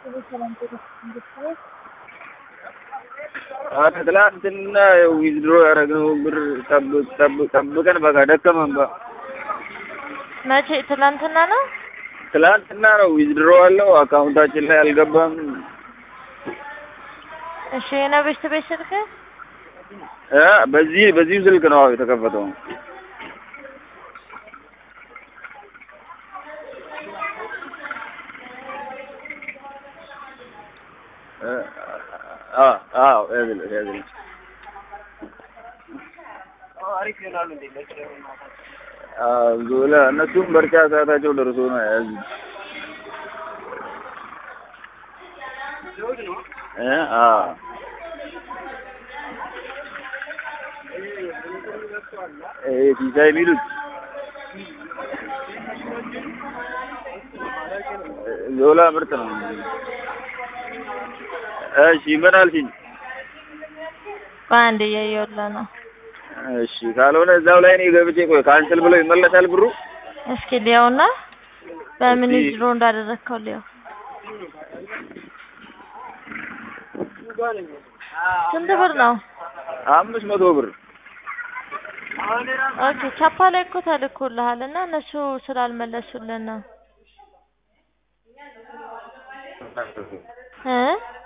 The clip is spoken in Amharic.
ኧረ ትላንትና ዊዝድሮ ያደረግነው ብር ጠብቅ ጠብቅ ጠብቀን በቃ ደከመን በ መቼ? ትላንትና ነው። ትላንትና ነው ዊዝድሮ አለው አካውንታችን ላይ አልገባም። እሺ የነው ቤት ቤት ስልክ እ በዚህ በዚሁ ስልክ ነው የተከፈተው። እ አ አዎ ያዝልኝ ያዝልኝ አዎ ዞላ እነሱም በርቻ ሰዓታቸው ደርሶ ነው የያዙት። እ አዎ ይሄ ሲሳይ የሚሉት ዞላ ምርጥ ነው። እሺ ምን አልሽኝ? በአንድ እያየሁልህ ነው። እሺ ካልሆነ እዛው ላይ እኔ ገብቼ ቆይ ካንስል ብለው ይመለሳል ብሩ። እስኪ ሊያውና በምን እስኪ- ዊዝድሮ እንዳደረግከው ሊያው። ስንት ብር ነው? አምስት መቶ ብር ኦኬ ቻፓ ላይ እኮ ተልኮልሃል እና እነሱ ስላልመለሱልን ነው እ